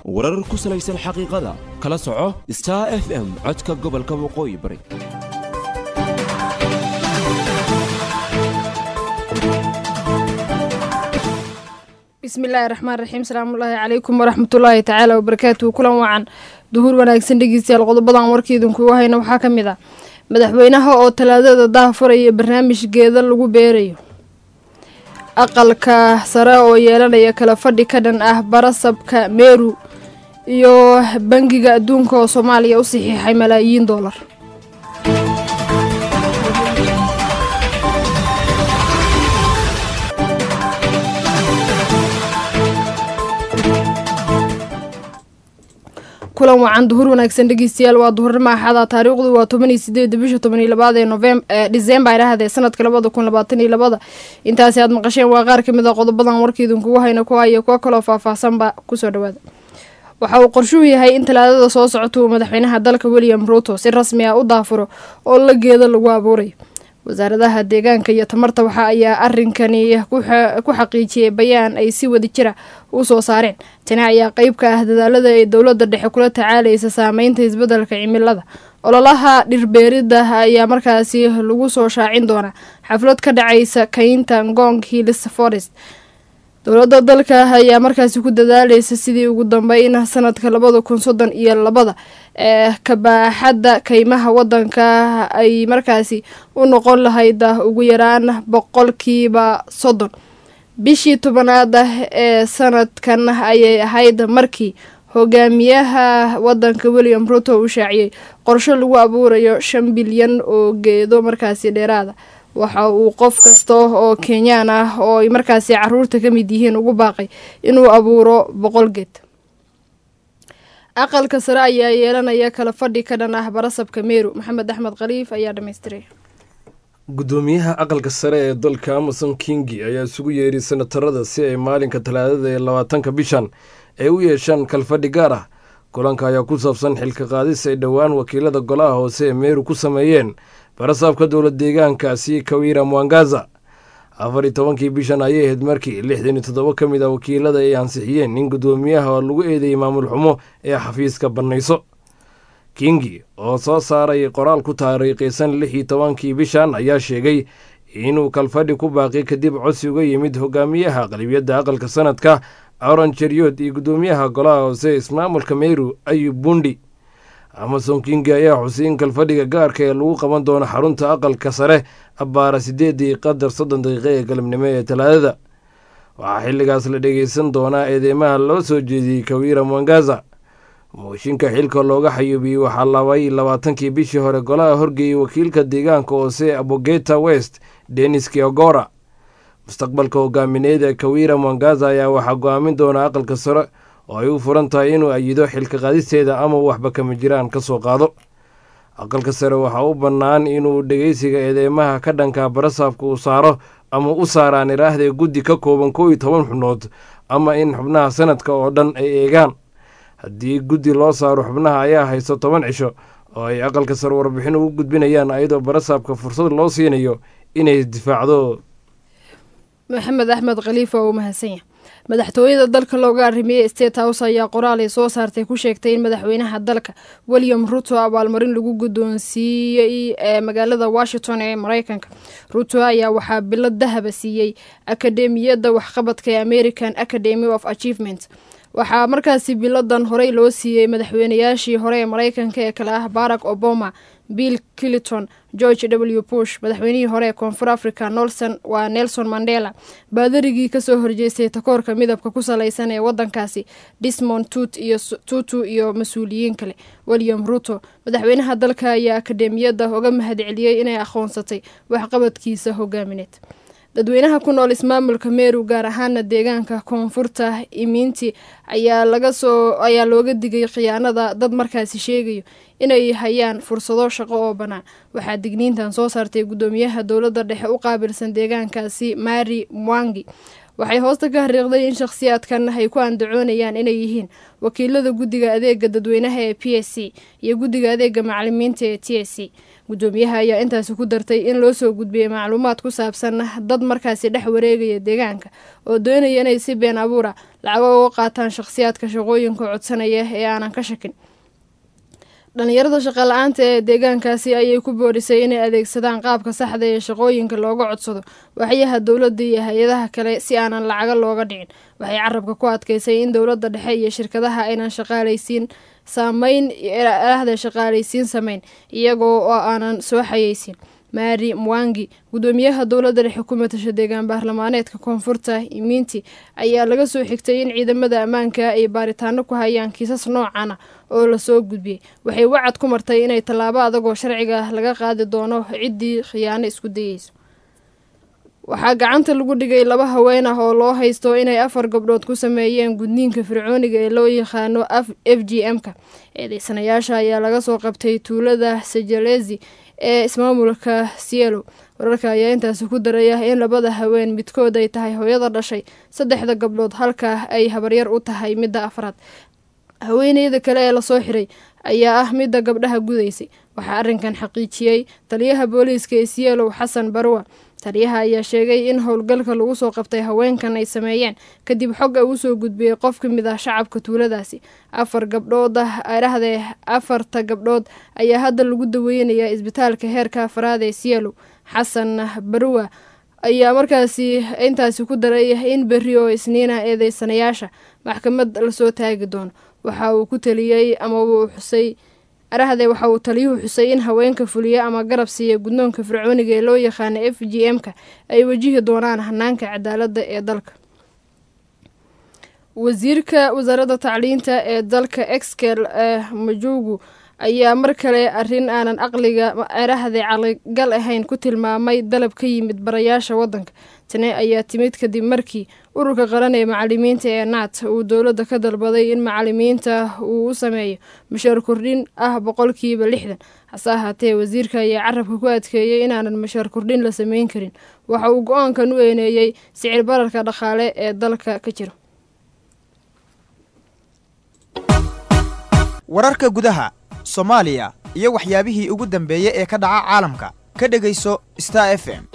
warar ku salaysan xaqiiqada kala soco star f m codka gobolka waqooyi bari bismillaahi raxmaan raxiim salaamullaahi calaykum waraxmatullaahi tacaala wabarakaatuhu kulan wacan duhur wanaagsan dhegeystayaal qodobadan warkiidinkugu hayna waxaa ka mid ah madaxweynaha oo talaadada daha furaya barnaamij geeda lagu beerayo aqalka sare oo yeelanaya kala fadhi ka dhan ah barasabka meeru iyo bangiga adduunka oo soomaaliya u saxiixay malaayiin doolar kulan wacan duhur wanaagsan dhegeystayaal waa duhurnimo axada taariikhdu waa toban iyo sideeda bisha toban iyo labaad ee novem december idhahde sanadka labada kun labaatan iyo labada intaasi aad maqasheen waa qaar kamid a qodobadan warkiidinkugu hayna kuwa iyo kuwo kaloo faahfaahsanba kusoo dhawaada waxa uu qorshuhu yahay in talaadada soo socota uu madaxweynaha dalka william ruuto si rasmi ah u daafuro oo la geeda lagu abuurayo wasaaradaha deegaanka iyo tamarta waxa ayaa arinkani ku xaqiijiyay bayaan ay si wada jira u soo saareen tani ayaa qeyb ka ah dadaalada ay dowladda dhexe kula tacaalaysa saameynta isbeddelka cimilada ololaha dhirbeerida ayaa markaasi lagu soo shaacin doonaa xaflad ka dhacaysa kaynta ngong hills forest dowladda dalka ayaa markaasi ku dadaalaysa sidii ugu dambeyn sanadka labada kun soddon iyo labada ee kabaaxadda kaymaha wadanka ay markaasi u noqon lahayd ugu yaraan boqolkiiba soddon bishii tobanaad ah ee sanadkan ayay ahayd markii hogaamiyaha wadanka william ruto uu shaaciyey qorsho lagu abuurayo shan bilyan oo geedo markaasi dheeraada waxa uu qof kasta oo kenyaan ah oo ay markaasi caruurta ka mid yihiin ugu baaqay inuu abuuro boqol geed aqalka sare ayaa yeelanaya kala fadhi ka dhan ah barasabka meeru maxamed axmed khaliif ayaa dhamaystiray gudoomiyaha aqalka sare ee dalka amason kingi ayaa isugu yeeray senatarada si ay maalinka talaadada ee labaatanka bishan ay u yeeshaan kalfadhi gaar ah kulanka ayaa ku saabsan xilka qaadis ay dhowaan wakiilada golaha hoose ee meeru ku sameeyeen barasaabka dowlad deegaankaasi kawira mwangaza afar iyo tobankii bishan ayay ahayd markii lixdan iyo toddoba ka mid a wakiilada ay ansixiyeen in guddoomiyaha lagu eedeeyey maamul xumo ee xafiiska bannayso kingi oo soo saaray qoraal ku taariikhaysan lix iyo tobankii bishan ayaa sheegay inuu kalfadhi ku baaqi kadib codsi uga yimid hogaamiyaha qalibiyadda aqalka sanadka aron jeriyood iyo guddoomiyaha golaha hoose ismaamulka meyru ayub bundi amason kingi ayaa xusay in kalfadhiga gaarka ee lagu qaban doono xarunta aqalka sare abbaara sideedii qadar soddon daqiiqo ee galabnimo ee talaadada waxaa xilligaas la dhegeysan doonaa eedeymaha loo soo jeediyey kawira mwangaza mooshinka xilka looga xayuubiyey waxaa labay labaatankii bishii hore golaha horgeeyey wakiilka deegaanka hoose abogeta west denis kiogora mustaqbalka hogaamineed ee kawira mwangaza ayaa waxaa go-aamin doona aqalka sare oo ay u furan tahay inuu ayido xilka qaadisteeda ama waxba kama jiraan ka soo qaado aqalka sare waxaa u bannaan inuu dhegeysiga eedeymaha ka dhanka barasaabka uu saaro ama u saaraan iraahdae guddi ka kooban kow iyo toban xubnood ama in xubnaha sanadka oo dhan ay eegaan haddii guddi loo saaro xubnaha ayaa haysto toban cisho oo ay aqalka sare warbixin ugu gudbinayaan ayadoo barasaabka fursad loo siinayo inay difaacdo maxamed axmed khaliif waa uu mahadsanya madaxtooyada dalka looga arrimiyey state house ayaa qoraal ay soo saartay ku sheegtay in madaxweynaha dalka william ruto abaalmarin lagu guddoonsiiyey ee magaalada washington ee mareykanka ruto ayaa waxaa bilo dahaba siiyey akademiyadda waxqabadka ee american academy of achievement waxaa markaasi biladan horey loo siiyey madaxweynayaashii hore ee mareykanka ee kale ah barack obama bill clinton george w bush madaxweynihii hore ee koonfur africa nolson waa nelson mandela baadarigii kasoo horjeestay takoorka midabka ku saleysan ee wadankaasi dismond tut iyo tutu iyo mas-uuliyiin kale william ruto madaxweynaha dalka ayaa akademiyadda uga mahadceliyey inay aqoonsatay waxqabadkiisa hogaamineed dadweynaha ku nool ismaamulka meru gaar ahaana deegaanka koonfurta imiinti ayaa lagasoo ayaa looga digay khiyaanada dad markaasi sheegayo inay hayaan fursado shaqo oo bannaan waxaa digniintan soo saartay guddoomiyaha dowladda dhexe u qaabilsan deegaankaasi mari mwangi waxay hoosta ka hariiqday in shakhsiyaadkan ay ku andacoonayaan inay yihiin wakiilada guddiga adeega dadweynaha ee p s c iyo guddiga adeega macalimiinta ee t s c guddoomiyaha ayaa intaasi ku dartay in loo soo gudbiyey macluumaad ku saabsan dad markaasi dhex wareegaya deegaanka oo doonaya inay si been abuura lacago uga qaataan shakhsiyaadka shaqooyinka codsanaya ee aanan ka shakin dhalinyarada shaqa la-aanta ee deegaankaasi ayay ku boorisay inay adeegsadaan qaabka saxda ee shaqooyinka looga codsado waxyaha dowladda iyo hay-adaha kale si aanan lacago looga dhicin waxay carabka ku adkeysay in dowladda dhexe iyo shirkadaha aynan shaqaalaysiin saameyn ahda shaqaalaysiin sameyn iyagoo oo aanan soo xayeysin maari mwangi guddoomiyaha dowladda dhexe ku matasha deegaan baarlamaaneedka koonfurta imiinti ayaa laga soo xigtay in ciidamada ammaanka ay baaritaano ku hayaan kiisas noocana oo lasoo gudbiyey waxay wacad ku martay inay tallaabo adagoo sharciga laga qaadi doono ciddii khiyaano isku dayeyso waxaa gacanta lagu dhigay laba haween ah oo loo haysto inay afar gabdhood ku sameeyeen gudniinka fircooniga ee loo yaqaano f g m-ka eedeysanayaasha ayaa laga soo qabtay tuulada sajalezi ee ismaamulka cielo wararka ayaa intaasi ku daraya in labada haween midkood ay tahay hooyada dhashay saddexda gabdhood halka ay habaryar u tahay midda afraad haweeneyda kale ee lasoo xiray ayaa ah midda gabdhaha gudaysay waxaa arrinkan xaqiijiyey taliyaha booliiska ee sielow xasan barwa taliyaha ayaa sheegay in howlgalka lagu soo qabtay haweenkan ay sameeyeen kadib xog ay usoo gudbiyey qof ka mid ah shacabka tuuladaasi afar gabdhood ah adhahdee afarta gabdhood ayaa hadda lagu daweynayaa isbitaalka heerka afraad ee sielow xasan barwa ayaa markaasi intaasi ku daray in berri oo isniina eedeysanayaasha maxkamad lasoo taagi doono waxa uu ku taliyey ama uu xusay arahdee waxa uu taliyuhu xusay in haweenka fuliya ama garab siiya guddoonka fircooniga ee loo yaqaano f g m-ka ay wajihi doonaan hanaanka cadaaladda ee dalka wasiirka wasaaradda tacliinta ee dalka exkel ee majuugu ayaa mar kale arrin aanan aqliga erahdee caqligal ahayn ku tilmaamay dalab ka yimid barayaasha waddanka tani ayaa timid kadib markii ururka qaran ee macalimiinta ee naat uu dowladda ka dalbaday in macalimiinta uu u sameeyo mashaar kordhin ah boqolkiiba lixdan hase ahaatee wasiirka ayaa carabka ku adkeeyey inaanan mashaar kordhin la sameyn karin waxa uu go-aankan u eeneeyey sicir bararka dhaqaale ee dalka ka jira wararka gudaha soomaaliya iyo waxyaabihii ugu dambeeyey ee ka dhaca caalamka ka dhegayso star f m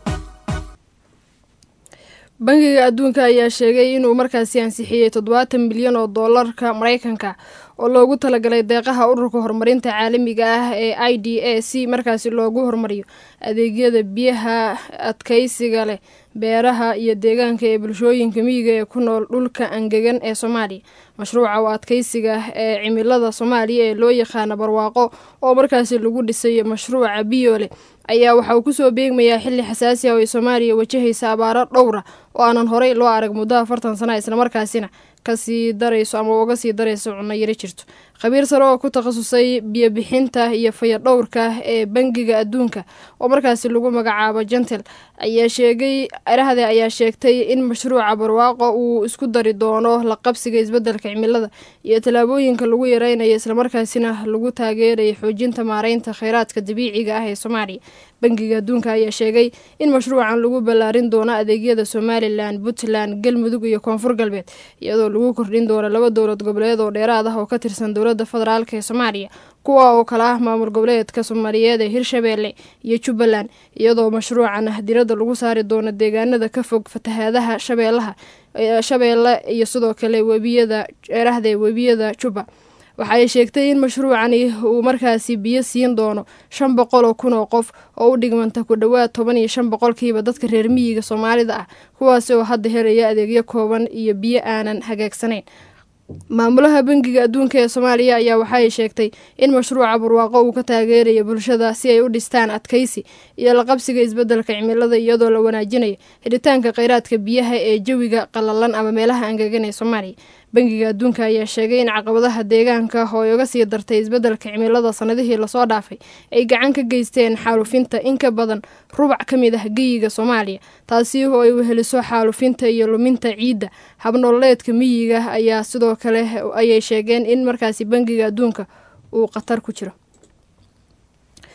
bangiga adduunka ayaa sheegay inuu markaasi ansixiyey toddobaatan milyan oo doolarka maraykanka oo loogu talagalay deeqaha ururka horumarinta caalamiga ah ee i d a si markaasi loogu horumariyo adeegyada biyaha adkeysiga leh beeraha iyo deegaanka ee bulshooyinka miyiga ee ku nool dhulka angegan ee soomaaliya mashruuca oo adkeysiga ee cimilada soomaaliya ee loo yaqaano barwaaqo oo markaasi lagu dhisay mashruuca biyoole ayaa waxa uu kusoo beegmayaa xilli xasaasi ah oo ay soomaaliya wajahaysa abaaro dhowra oo aanan horey loo arag muddo afartan sana islamarkaasina kasii darayso ama uga sii darayso cunno yaro jirto khabiir sare oo ku takhasusay biyobixinta iyo fayadhowrka ee bangiga adduunka oo markaasi lagu magacaabo jentel ayaa sheegay erahde ayaa sheegtay in mashruuca barwaaqo uu isku dari doono la qabsiga isbeddelka cimilada iyo tallaabooyinka lagu yareynayo islamarkaasina lagu taageerayo xoojinta maareynta kheyraadka dabiiciga ah ee soomaaliya bangiga adduunka ayaa sheegay in mashruucan lagu ballaarin doono adeegyada somalilan puntland galmudug iyo koonfur galbeed iyadoo lagu kordhin doono laba dowlad goboleed oo dheeraad ah oo ka tirsan dowladda federaalk ee soomaaliya kuwa oo kale ah maamul goboleedka soomaaliyeed ee hirshabeelle iyo jubbaland iyadoo mashruucan diradda lagu saari doono deegaanada ka fog fatahaadaha shabeellaha shabeelle iyo sidoo kale webiyada erahdee webiyada jubba waxaay sheegtay in mashruucani uu markaasi biyo siin doono shan boqol oo kun oo qof oo u dhigmanta ku dhowaad toban iyo shan boqolkiiba dadka reer miyiga soomaalida ah kuwaasi oo hadda helaya adeegyo kooban iyo biyo aanan hagaagsanayn maamulaha bangiga adduunka ee soomaaliya ayaa waxaay sheegtay in mashruuca barwaaqo uu ka taageerayo bulshada si ay u dhistaan adkaysi iyo la qabsiga isbeddelka cimilada iyadoo la wanaajinayo xidhitaanka kheyraadka biyaha ee jawiga qalalan ama meelaha angegan ee soomaaliya bangiga adduunka ayaa sheegay in caqabadaha deegaanka oo ay uga sii dartay isbeddelka cimilada sanadihii lasoo dhaafay ay gacan ka geysteen xaalufinta in ka badan rubac ka mid ah geyiga soomaaliya taasi oo ay weheliso xaalufinta iyo luminta ciidda habnololeedka miyiga ayaa sidoo kale ayay sheegeen in markaasi bangiga adduunka uu khatar ku jiro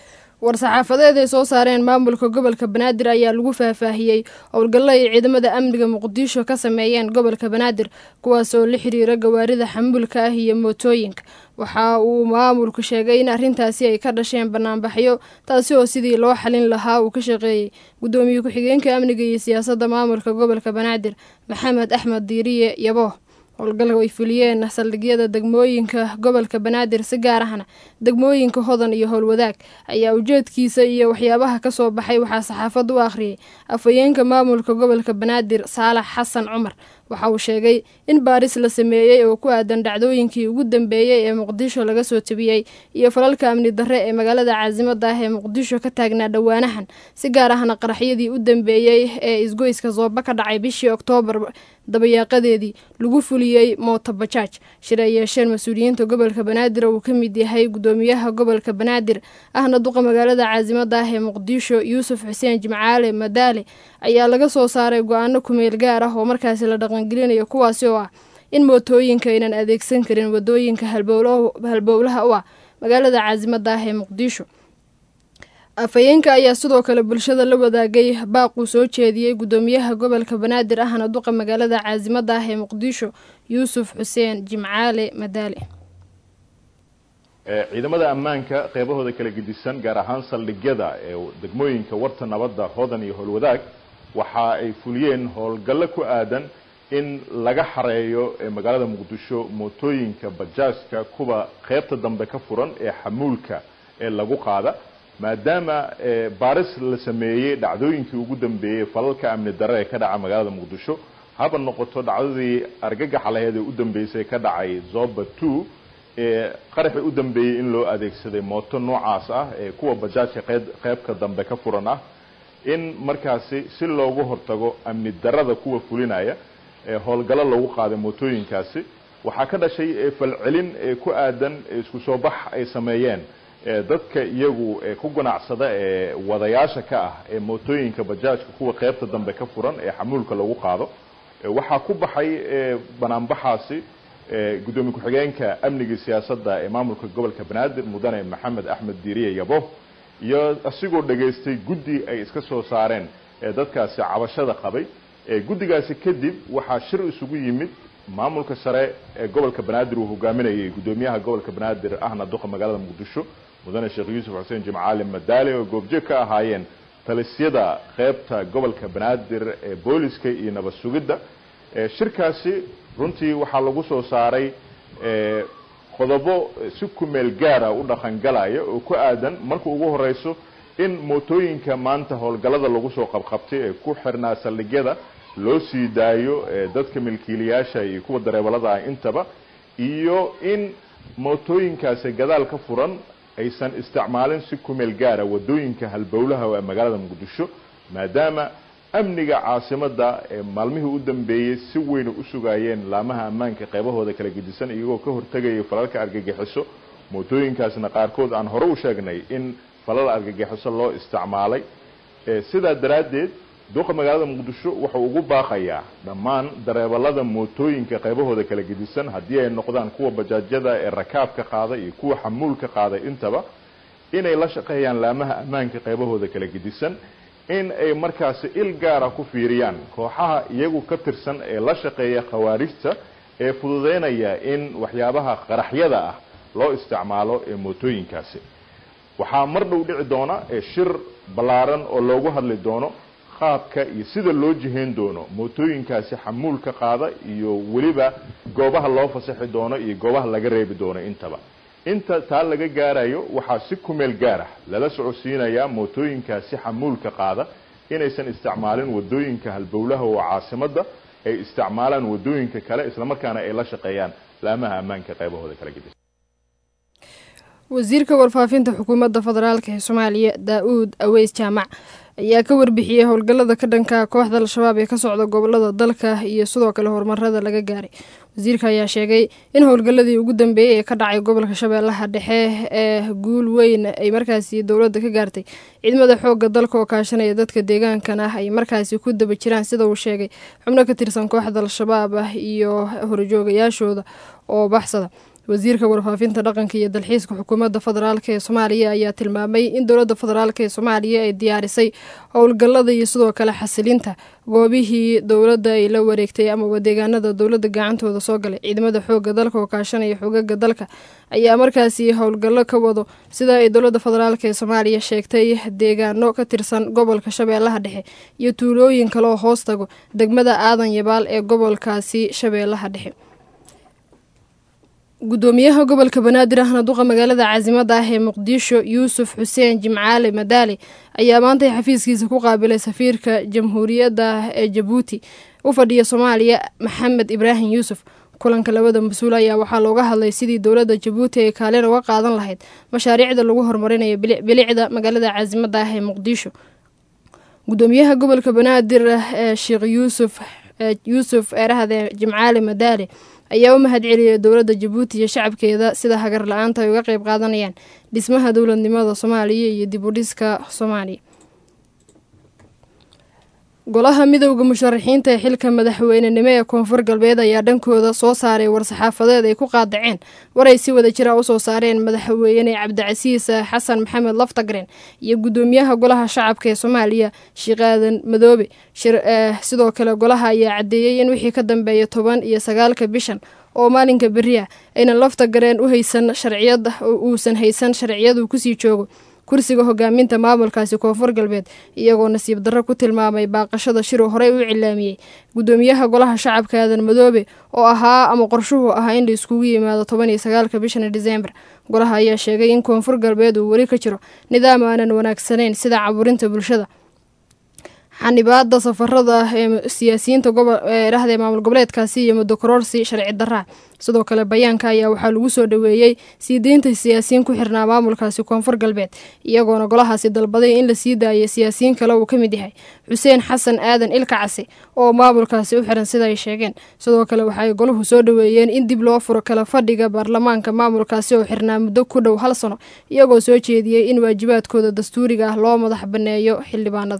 war-saxaafadeed ay soo saareen maamulka gobolka banaadir ayaa lagu faahfaahiyey howlgallo ay ciidamada amniga muqdisho ka sameeyeen gobolka banaadir kuwaas oo la xiriira gawaarida xamuulka ah iyo mootooyinka waxa uu maamulku sheegay in arrintaasi ay ka dhasheen banaanbaxyo taasi oo sidii loo xalin lahaa uu ka shaqeeyey guddoomiye ku-xigeenka amniga iyo siyaasadda maamulka gobolka banaadir maxamed axmed diiriye yabo howlgalka ay fuliyeen saldhigyada degmooyinka gobolka banaadir si gaar ahna degmooyinka hodan iyo howlwadaag ayaa ujeedkiisa iyo waxyaabaha ka soo baxay waxaa saxaafad u akhriyay afhayeenka maamulka gobolka banaadir saalax xasan cumar waxa uu sheegay in baaris la sameeyey oo ku aadan dhacdooyinkii ugu dambeeyey ee muqdisho laga soo tebiyey iyo falalka amni darre ee magaalada caasimada ah ee muqdisho ka taagnaa dhowaanahan si gaar ahna qaraxyadii u dambeeyey ee isgoyska sooba ka dhacay bishii oktoobar dabayaaqadeedii lagu fuliyey mooto bajaaj shir ay yeesheen mas-uuliyiinta gobolka banaadir oo uu ka mid yahay guddoomiyaha gobolka banaadir ahna duqa magaalada caasimada ah ee muqdisho yuusuf xuseen jimcaale madaale ayaa laga soo saaray go-aano kumeel gaar ah oo markaasi la dhaqangelinayo kuwaasi oo ah in mootooyinka aynan adeegsan karin wadooyinka halbowlaha u ah magaalada caasimada ah ee muqdisho afhayeenka ayaa sidoo kale bulshada la wadaagay baaquu soo jeediyey guddoomiyaha gobolka banaadir ahna duqa magaalada caasimada ah ee muqdisho yuusuf xuseen jimcaale madaale ciidamada ammaanka qeybahooda kala gedisan gaar ahaan saldhigyada ee degmooyinka warta nabadda hodan iyo howlwadaag waxa ay fuliyeen howlgallo ku aadan in laga xareeyo magaalada muqdisho mootooyinka bajaajka kuwa qeybta dambe ka furan ee xamuulka ee lagu qaada maadaama baaris la sameeyey dhacdooyinkii ugu dambeeyey falalka amni darre ee ka dhaca magaalada muqdisho haba noqoto dhacdadii argagaxa laheed ee u dambeysay ka dhacay zoba two ee qaraxii u dambeeyey in loo adeegsaday mooto noocaas ah ee kuwa bajaajka qeybka dambe ka furan ah in markaasi si loogu hortago amni darrada kuwa fulinaya ee howlgallo lagu qaaday mootooyinkaasi waxaa ka dhashay falcelin ku aadan isku soo bax ay sameeyeen dadka iyagu ku ganacsada ee wadayaasha ka ah ee mootooyinka bajaajka kuwa qeybta dambe ka furan ee xamuulka lagu qaado waxaa ku baxay banaanbaxaasi guddoomiye ku-xigeenka amniga siyaasadda ee maamulka gobolka banaadir mudane maxamed axmed diiriye yabo iyo asigoo dhegaystay guddi ay iska soo saareen dadkaasi cabashada qabay guddigaasi kadib waxaa shir isugu yimid maamulka sare ee gobolka banaadir uu hogaaminayay guddoomiyaha gobolka banaadir ahna duqa magaalada muqdisho mudane sheekh yuusuf xuseen jimcaali madaale oo goobjeeg ka ahaayeen talisyada qeybta gobolka banaadir ee booliska iyo nabad sugidda shirkaasi runtii waxaa lagu soo saaray qodobo si kumeel gaara u dhaqangalaya oo ku aadan marka ugu horeyso in mootooyinka maanta howlgallada lagu soo qabqabtay ee ku xirnaa saldhigyada loo sii daayo dadka milkiilayaasha iyo kuwa dareebalada ah intaba iyo in mootooyinkaasi gadaal ka furan aysan isticmaalin si kumeel gaara wadooyinka halbowlaha ee magaalada muqdisho maadaama amniga caasimada ee maalmihii u dambeeyey si weyna u sugaayeen laamaha ammaanka qeybahooda kala gedisan iyagoo ka hortegaya falalka argagixiso mootooyinkaasna qaarkood aan hore u sheegnay in falal argagixiso loo isticmaalay sidaa daraaddeed duqa magaalada muqdisho wuxuu ugu baaqayaa dhammaan dareebalada mootooyinka qaybahooda kala gedisan haddii ay noqdaan kuwa bajaajyada ee rakaabka qaada iyo kuwa xamuulka qaada intaba inay la shaqeeyaan laamaha ammaanka qaybahooda kala gedisan in ay markaasi il gaara ku fiiriyaan kooxaha iyagu ka tirsan ee la shaqeeya khawaarijta ee fududeynaya in waxyaabaha qaraxyada ah loo isticmaalo ee mootooyinkaasi waxaa mar dhow dhici doona shir ballaaran oo loogu hadli doono qaabka iyo sida loo jihayn doono mootooyinkaasi xamuulka qaada iyo weliba goobaha loo fasaxi doono iyo goobaha laga reebi doono intaba inta taa laga gaarayo waxaa si kumeel gaarah lala socodsiinayaa mootooyinkaasi xamuulka qaada inaysan isticmaalin wadooyinka halbowlaha oo caasimada ay isticmaalaan wadooyinka kale islamarkaana ay la shaqeeyaan laamaha ammaanka qaybahooda kala gedisan wasiirka warfaafinta xukuumadda federaalk ee soomaaliya daa-uud aweys jaamac ayaa ka warbixiyey howlgallada ka dhanka kooxda al-shabaab ee ka socda gobolada dalka iyo sidoo kale horumarada laga gaaray wasiirka ayaa sheegay in howlgalladii ugu dambeeyey ee ka dhacay gobolka shabeellaha dhexe ee guul weyn ay markaasi dowladda ka gaartay ciidamada xoogga dalka oo kaashanaya dadka deegaankan ah ay markaasi ku daba jiraan sida uu sheegay xubno ka tirsan kooxda al-shabaab ah iyo horjoogayaashooda oo baxsada wasiirka warfaafinta dhaqanka iyo dalxiiska xukuumadda federaalk ee soomaaliya ayaa tilmaamay in dowladda federaalk ee soomaaliya ay diyaarisay howlgallada iyo sidoo kale xasilinta goobihii dowladda ay la wareegtay amaba deegaanada dowladda gacantooda soo galay ciidamada xooga dalka oo kaashanaya xogaga dalka ayaa markaasi howlgallo ka wado sida ay dowladda federaalk ee soomaaliya sheegtay deegaano ka tirsan gobolka shabeellaha dhexe iyo tuulooyin kaleoo hoos tago degmada aadan yabaal ee gobolkaasi shabeellaha dhexe gudoomiyaha gobolka banaadir ahna duqa magaalada caasimada ah ee muqdisho yuusuf xuseen jimcaale madaale ayaa maantay xafiiskiisa ku qaabilay safiirka jamhuuriyadda ee jabuuti u fadhiya soomaaliya maxamed ibraahim yuusuf kulanka labada mas-uul ayaa waxaa looga hadlay sidii dowladda jabuuti ay kaalin uga qaadan lahayd mashaariicda lagu horumarinayo bilicda magaalada caasimada ah ee muqdisho gudoomiyaha gobolka banaadir ee sheekh yuusuf yuusuf eerahde jimcaale madaale ayaa u mahad celiyay dowladda jabuuti iyo shacabkeeda sida hagar la-aanta ay uga qeyb qaadanayaan dhismaha dowladnimada soomaaliya iyo dib u dhiska soomaaliya golaha midowda musharaxiinta ee xilka madaxweynenimo ee koonfur galbeed ayaa dhankooda soo saaray war-saxaafadeed ay ku qaadaceen war ay si wada jira usoo saareen madaxweyne cabdicasiis xasan maxamed laftagren iyo gudoomiyaha golaha shacabka ee soomaaliya sheekh aadan madoobe sidoo kale golaha ayaa cadeeyey in wixii ka dambeeya toban iyo sagaalka bishan oo maalinka beri ah aynan laftagareen u haysan sharciyad uusan haysan sharciyadu kusii joogo kursiga hogaaminta maamulkaasi koonfur galbeed iyagoo nasiib darro ku tilmaamay baaqashada shiruu horey u cilaamiyey gudoomiyaha golaha shacabka aadan madoobe oo ahaa ama qorshuhu ahaa in la iskugu yimaado toban iyo sagaalka bishan disembar golaha ayaa sheegay in koonfur galbeed uu weli ka jiro nidaam aanan wanaagsanayn sida caburinta bulshada xanibaada safarada ee siyaasiyiinta goboldhahda maamul goboleedkaasi iyo muddo karoorsi sharci daraa sidoo kale bayaanka ayaa waxaa lagu soo dhaweeyey sii deynta siyaasiyiin ku xirnaa maamulkaasi koonfur galbeed iyagoona golahaasi dalbaday in la sii daayay siyaasiyiin kale uu ka mid yahay xuseen xasan aadan ilka case oo maamulkaasi u xiran sida ay sheegeen sidoo kale waxaay golahu soo dhaweeyeen in dib loo furo kala fadhiga baarlamaanka maamulkaasi oo xirnaa muddo ku dhow hal sano iyagoo soo jeediyey in waajibaadkooda dastuuriga ah loo madax banneeyo xildhibaanada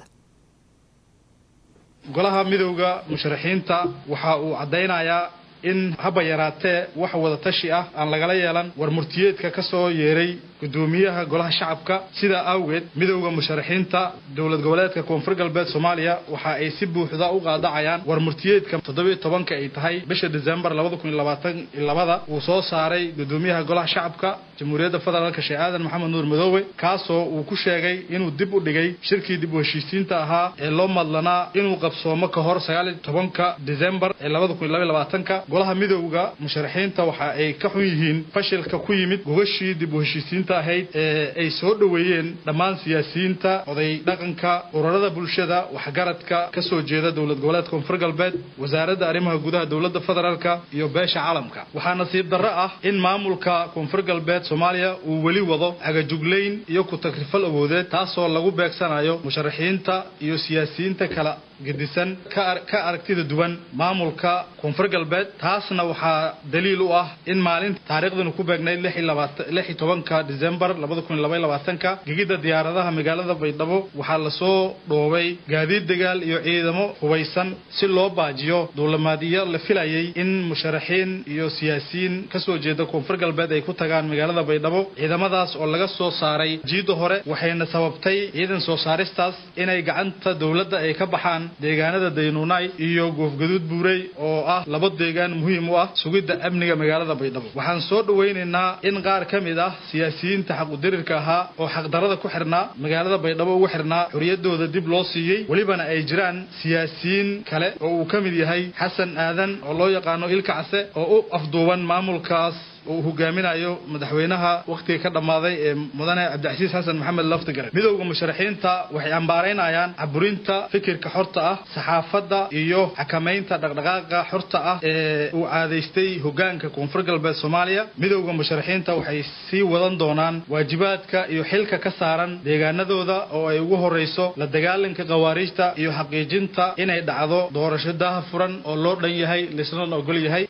golaha midowda musharaxiinta waxa uu caddaynayaa in haba yaraatee wax wada tashi ah aan lagala yeelan war murtiyeedka ka soo yeeray gudoomiyaha golaha shacabka sidaa awgeed midowda musharaxiinta dowlad goboleedka koonfur galbeed soomaaliya waxa ay si buuxda u qaadacayaan war murtiyeedka toddobiyo tobanka ay tahay bisha desembar labada kun iyo labaatan iyo labada uu soo saaray gudoomiyaha golaha shacabka jamhuuriyadda federaalka sheekh aadan maxamed nuur madoobe kaasoo uu ku sheegay inuu dib u dhigay shirkii dib u heshiisiinta ahaa ee loo madlanaa inuu qabsoomo ka hor sagaal iyo tobanka desembar ee labada kun iyo labaiyo labaatanka golaha midowda musharaxiinta waxa ay ka xun yihiin fashilka ku yimid gogashii dib u heshiisiinta ahayd ee ay soo dhoweeyeen dhammaan siyaasiyiinta oday dhaqanka ururada bulshada waxgaradka ka soo jeeda dowlad goboleedka koonfur galbeed wasaaradda arrimaha gudaha dowladda federaalka iyo beesha caalamka waxaa nasiib darro ah in maamulka koonfur galbeed soomaaliya uu weli wado cagajuglayn iyo ku-tagrifal awoodeed taasoo lagu beegsanayo musharaxiinta iyo siyaasiyiinta kala gedisan ka aragtida duwan maamulka koonfur galbeed taasna waxaa daliil u ah in maalinta taariikhdanu ku beegnayd lix iyo tobanka decembar labada kun iyo laba iyo labaatanka gegidda diyaaradaha magaalada baydhabo waxaa lasoo dhoobay gaadiid dagaal iyo ciidamo hubaysan si loo baajiyo duulamaadyo la filayay in musharaxiin iyo siyaasiyiin kasoo jeeda koonfur galbeed ay ku tagaan magaalada baydhabo ciidamadaas oo laga soo saaray jiidda hore waxayna sababtay ciidan soo saaristaas inay gacanta dowladda ay ka baxaan deegaanada daynuunay iyo goofgaduud buurey oo ah laba deegaan muhiim u ah sugidda amniga magaalada baydhabo waxaan soo dhowaynaynaa in qaar ka mid ah siyaasiyiinta xaqudirirka ahaa oo xaqdarada ku xirnaa magaalada baydhabo ugu xirnaa xorriyaddooda dib loo siiyey welibana ay jiraan siyaasiyiin kale oo uu ka mid yahay xasan aadan oo loo yaqaano ilka case oo u afduuban maamulkaas uu hogaaminayo madaxweynaha wakhtiga ka dhammaaday ee mudane cabdicasiis xasan maxamed laftigare midowda musharaxiinta waxay ambaaraynayaan caburinta fikirka xorta ah saxaafadda iyo xakamaynta dhaqdhaqaaqa xorta ah ee uu caadaystay hogaanka koonfur galbeed soomaaliya midowda musharaxiinta waxay sii wadan doonaan waajibaadka iyo xilka ka saaran deegaanadooda oo ay ugu horreyso la dagaalanka khawaariijta iyo xaqiijinta inay dhacdo doorasho daaha furan oo loo dhan yahay laisna ogol yahay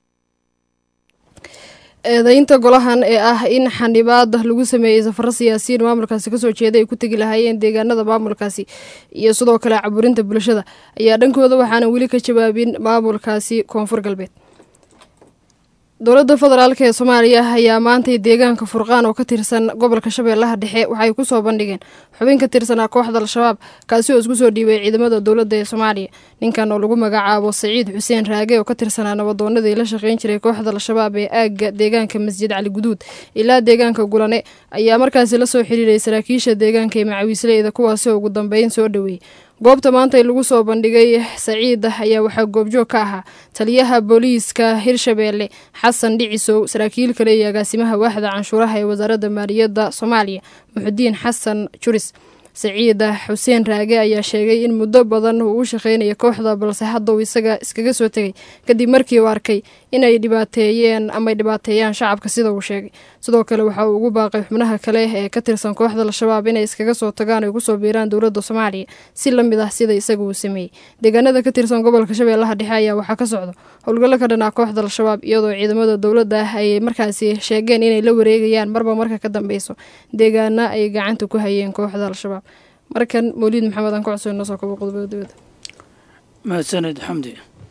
eedeynta golahan ee ah in xanibaada lagu sameeyey safaro siyaasiyiin maamulkaasi kasoo jeeda ay ku tegi lahaayeen deegaanada maamulkaasi iyo sidoo kale caburinta bulshada ayaa dhankooda waxaana weli ka jawaabin maamulkaasi koonfur galbeed dowladda federaalk ee soomaaliya ayaa maantay deegaanka furqaan oo ka tirsan gobolka shabeellaha dhexe waxay ku soo bandhigeen xubin ka tirsanaa kooxda al-shabaab kaasi oo isku soo dhiibay ciidamada dowladda ee soomaaliya ninkan oo lagu magacaabo saciid xuseen raage oo ka tirsanaa nabadoonadii la shaqeyn jiray kooxda al-shabaab ee aagga deegaanka masjid cali guduud ilaa deegaanka gulane ayaa markaasi la soo xiriiray saraakiisha deegaanka ee macawiisleyda kuwaasi oo ugu dambeyn soo dhoweeyey goobta maanta lagu soo bandhigay saciid ayaa waxaa goobjoog ka ahaa taliyaha booliiska hirshabeelle xasan dhicisow saraakiil kale iyo agaasimaha waaxda canshuuraha ee wasaaradda maaliyadda soomaaliya muxudiin xasan juris saciid xuseen raage ayaa sheegay in muddo badan uu u shaqeynaya kooxda balse hadda uu isaga iskaga soo tegay kadib markii uu arkay inay dhibaateeyeen amay dhibaateeyaan shacabka sida uu sheegay sidoo kale waxa uu ugu baaqay xubnaha kale ee ka tirsan kooxda al-shabaab inay iskaga soo tagaan ay kusoo biiraan dowladda soomaaliya si la mid ah sida isaga uu sameeyey deegaanada ka tirsan gobolka shabeellaha dhexe ayaa waxaa ka socda howlgallo ka dhanaa kooxda al-shabaab iyadoo ciidamada dowladda ay markaasi sheegeen inay la wareegayaan marba marka ka dambeyso deegaana ay gacanta ku hayeen kooxda al-shabaab markan mawliid maxamed aan ku codsoon noo soo kabo qodobada dibadda mahadsanid xamdi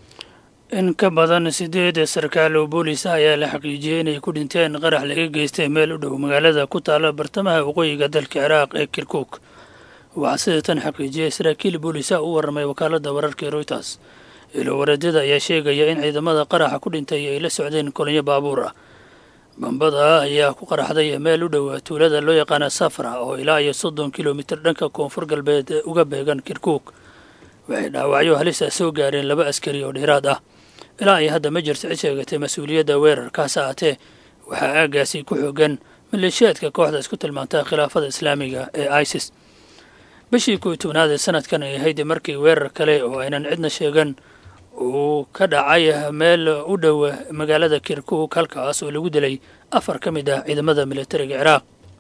in ka badan sideed sarkaal oo boolis ah ayaa la xaqiijiyey inay ku dhinteen qarax laga geystay meel u dhow magaalada ku taala bartamaha waqooyiga dalka ciraaq ee kirkuuk waxaa sida tan xaqiijiyey saraakiil boolis ah u warramay wakaaladda wararka ee royters ilo wareedyada ayaa sheegaya in ciidamada qaraxa ku dhintay ay la socdeen kolonyo baabuur ah bambada ayaa ku qaraxday meel u dhow tuulada loo yaqaana safra oo ilaa iyo soddon kilomitir dhanka koonfur galbeed uga beegan kirkuuk waxay dhaawacyo halisa soo gaareen laba askari oo dheeraad ah ilaa ay hadda ma jirto cid sheegatay mas-uuliyadda weerarkaas ahatee waxaa aagaasi ku xoogan maleeshiyaadka kooxda isku tilmaanta khilaafada islaamiga ee isis bishii kuwi tobnaad ee sanadkan ay ahayd markii weerar kale oo aynan cidna sheegan uu ka dhacay meel u dhow magaalada kirkuuk halkaas oo lagu dilay afar ka mid ah ciidamada militariga ciraaq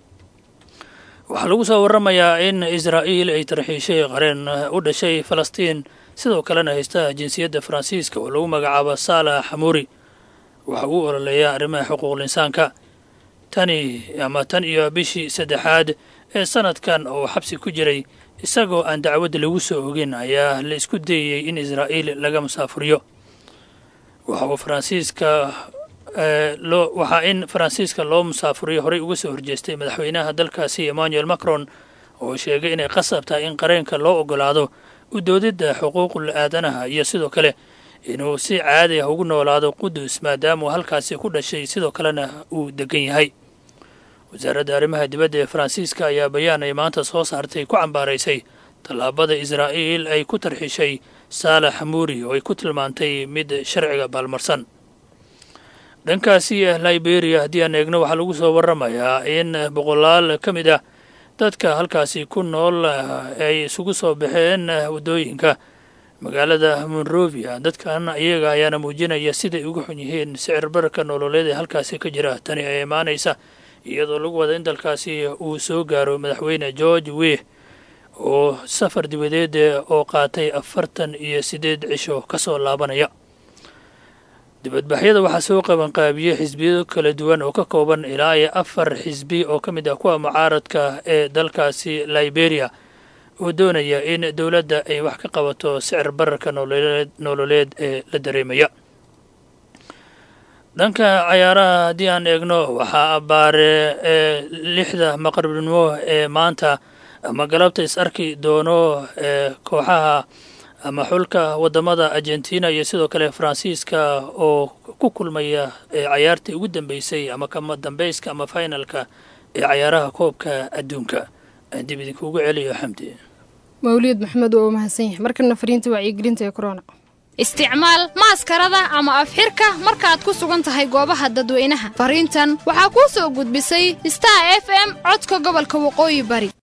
waxaa lagu soo warramayaa in israa'iil ay tarxiishay qareen u dhashay falastiin sidoo kalena haysta jinsiyadda faransiiska oo lagu magacaabo saalax xamuuri waxa uu ololeeyaa arrimaha xuquuqul insaanka tani ama tan iyo bishii saddexaad ee sanadkan oo xabsi ku jiray isagoo aan dacwad lagu soo ogin ayaa la isku dayayey in israa'iil laga musaafuriyo waxa uu faransiiska loo waxaa in faransiiska loo musaafuriyo horey uga soo horjeestay madaxweynaha dalkaasi emmanuel macron oo sheegay inay qasab tahay in qareenka loo ogolaado u doodidda xuquuqul aadanaha iyo sidoo kale inuu si caadi ah ugu noolaado qudus maadaamauu halkaasi ku dhashay sidoo kalena uu degan yahay wasaaradda arrimaha dibadda ee faransiiska ayaa bayaan ay maanta soo saartay ku cambaaraysay tallaabada israa'iil ay ku tarxishay saalax xamuuri oo ay ku tilmaantay mid sharciga baalmarsan dhankaasi liberia haddii aan eegno waxaa lagu soo warramayaa in boqolaal ka mid ah dadka halkaasi ku nool ay isugu soo baxeen waddooyinka magaalada monrovia dadkan iyaga ayaana muujinaya siday uga xun yihiin sicir bararka nololeed ee halkaasi ka jira tani ay imaanaysa iyadoo lagu wada in dalkaasi uu soo gaaro madaxweyne george weh oo safar dibadeed oo qaatay afartan iyo siddeed cisho ka soo laabanaya dibadbaxyada waxaa soo qabanqaabiyey xisbiyo kala duwan oo ka kooban ilaa iyo afar xisbi oo ka mid ah kuwa mucaaradka ee dalkaasi liberia oo doonaya in dowladda ay wax ka qabato sicir bararka nololeed nololeed ee la dareemaya dhanka cayaaraha haddii aan eegno waxaa abbaare ee lixda maqribnimo ee maanta ama galabta is arki doono ee kooxaha ama xulka waddamada argentina iyo sidoo kale faransiiska oo ku kulmaya ee cayaartii ugu dambeysay ama kama dambeyska ama finalka ee cayaaraha koobka adduunka aan dib idinkuugu celiyo xamdi mawliyad maxamed waa u mahadsan yahay markana fariinta wacyigelinta ee corona isticmaal maaskarada ama afxirka markaad ku sugan tahay goobaha dadweynaha fariintan waxaa kuu soo gudbisay star f m codka gobolka waqooyi bari